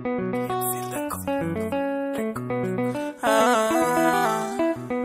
Ah.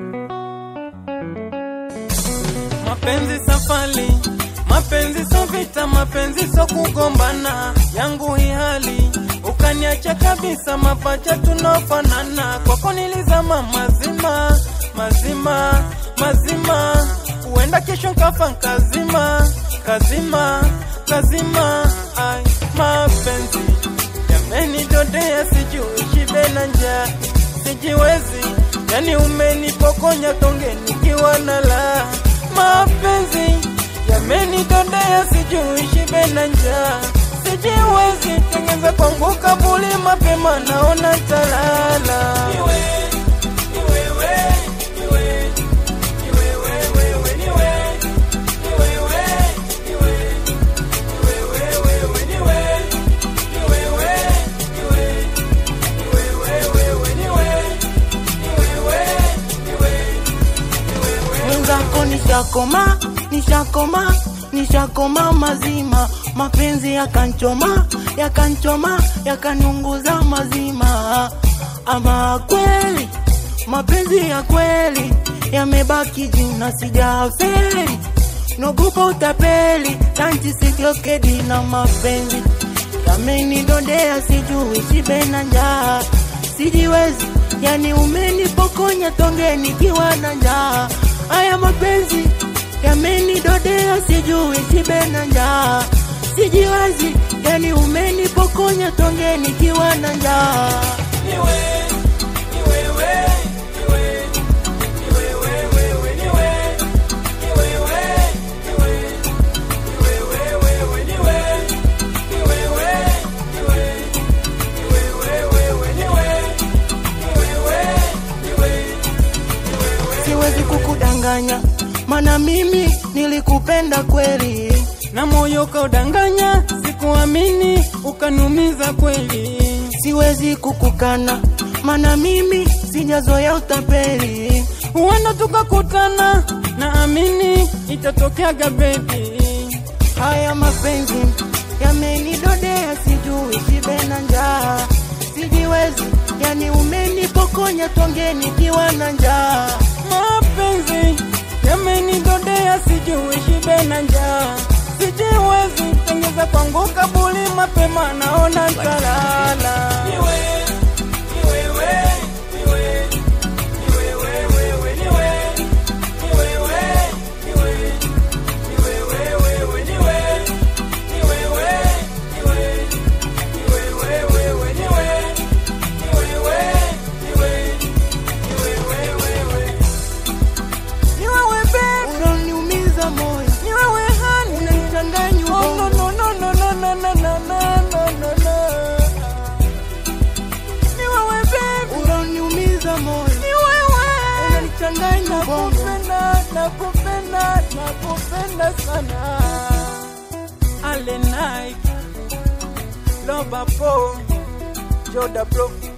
Mapenzi safari, mapenzi so vita, mapenzi so kugombana. Yangu hii hali ukaniacha kabisa, mapacha tunafanana. Kwako nilizama mazima mazima mazima, huenda kesho nkafa nkazima kazima kazima. Ai, mapenzi yamenidodea, sijui shibe na njaa sijiwezi, yani umenipokonya tonge nikiwa na la mapenzi yamenidodea, sijui shibe na njaa sijiwezi, tengeza kwangu kabuli mapema, naona talala mwenzako nishakoma nishakoma nishakoma mazima mapenzi yakanchoma yakanchoma yakaniunguza mazima ama kweli mapenzi ya kweli yamebaki jina sijafeli nogopa utapeli tanti sikiokedi na mapenzi yamenidodea sijui shibe na njaa sijiwezi yani umenipokonya tonge nikiwa na njaa haya mapenzi yamenidodea sijui shibe na njaa sijiwezi yani umenipokonya tonge nikiwa na njaa siwezi kukudanganya mana mimi nilikupenda kweli na moyo kaudanganya, sikuamini ukanumiza kweli. siwezi kukukana mana mimi sijazoya utapeli Huenda tukakutana, naamini itatokeaga bebi. haya mapenzi yamenidodea sijui shibe na njaa sijiwezi yani umenipokonya tonge nikiwa na njaa Mapenzi yamenidodea, sijui shibe na njaa, sijiwezi tengeza kwangu kabuli mapema, naona talala. Ni wewe babe, unaniumiza moyo ni wewe honey, unanichanganya Oh, ubongo no, no, no, no, no, no, no, no, no, no, no. Ni wewe babe, unaniumiza moyo ni wewe. unanichanganya ubongo Nakupenda, nakupenda, nakupenda sana. Ale Nike, Loba Po, Joda Bro.